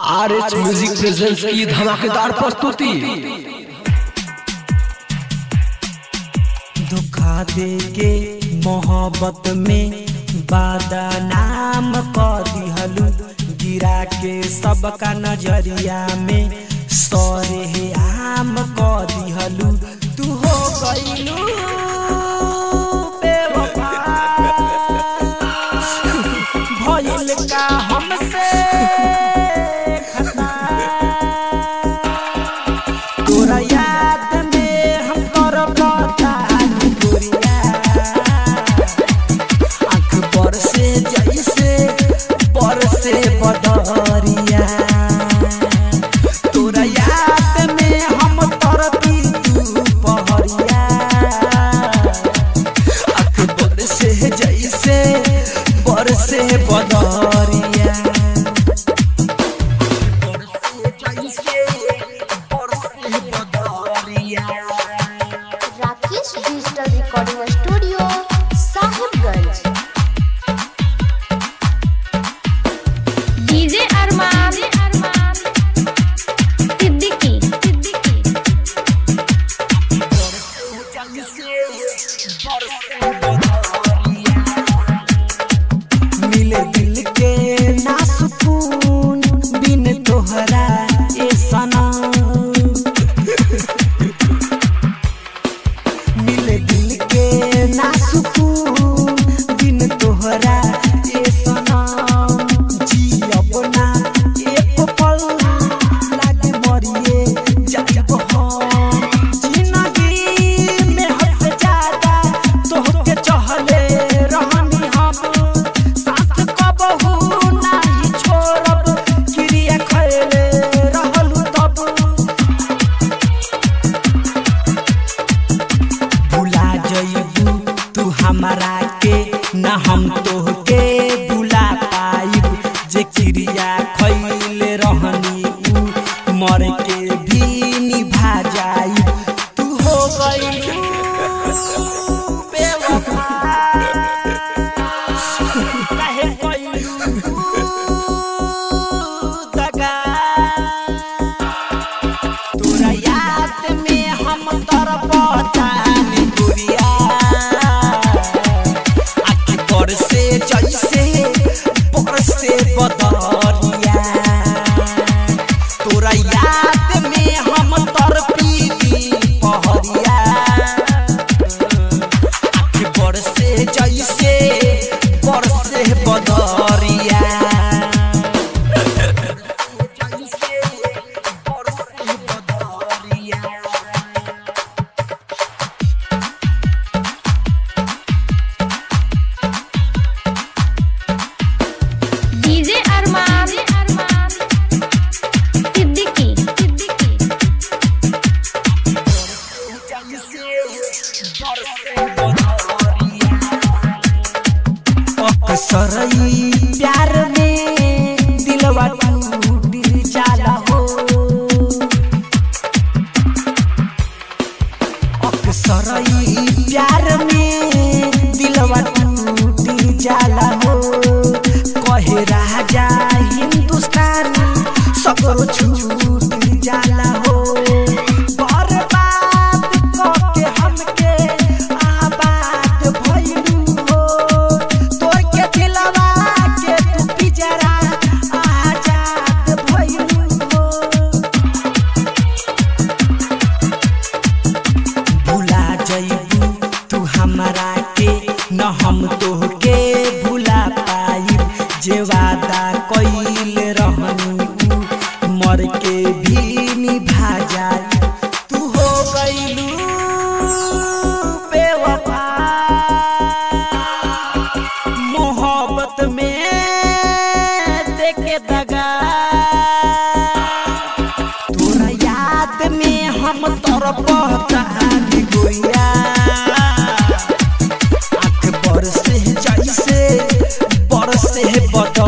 R H music presents की धमाकेदार प्रस्तुति धोखा दे के मोहब्बत में बदनाम कर दिहलू गिरा के सबका नजरिया में सरे आम कर दिहलू तू हो गईलू बेवफा भइल का हमसे खता तोरा याद में हम तोर बतानी गोरिया आँख बरसे जैसे बरसे बदरिया तोरा याद में हम तोर तू पहरिया आँख बरसे जैसे बरसे बदरिया Rakesh digital recording studio Sahibganj DJ Arman Siddiqui Siddiqui मिले दिल के ना सुकून बिन तोहरा ए सनम मिले दिल के ना सुकून बिन तोहरा ए सनम जी अपना एक पल लागे मरिए जाब हम जिंदगी में हद से ज्यादा तोहके चाहले रहनी हम साथ कबहू नाही छोड़ब क्रिया खैले रहलू तब भुला जइबू तू हमारा के न हम तोहके भुला पाइब जे क्रिया खैले रहनी उ मर के भी निभा जाइब तू हो गइलू बेवफा काहे कइलू दगा तोरा याद में हम तरपतानी गुड़िया आखि बरसे जैसे बरसे बदरिया तोरा याद में हम तरपीली पहरिया आखि बरसे जैसे बरसे बदरिया डीजे अरमान सिद्दीकी सिद्दीकी अक्सरई प्यार में दिलवा टूट जाला हो अक्सरई प्यार में दिलवा टूट जाला हो कहे राजा हिंदुस्तान सगरो छूट जाला हो बर्बाद कके हमके आबाद भइलू हो तोर के दिलवा के तू पिजरा आजाद भइलू हो भुला जइबू तू हमरा के न हम तोहके भुला पाइब जे वादा कइल रहनी उ मर के भी निभा जाई तू हो गइलू बेवफा मोहब्बत में देके दगा तोरा याद में हम तोर पहचान गोरिया आँख बरसे जैसे बरसे बदर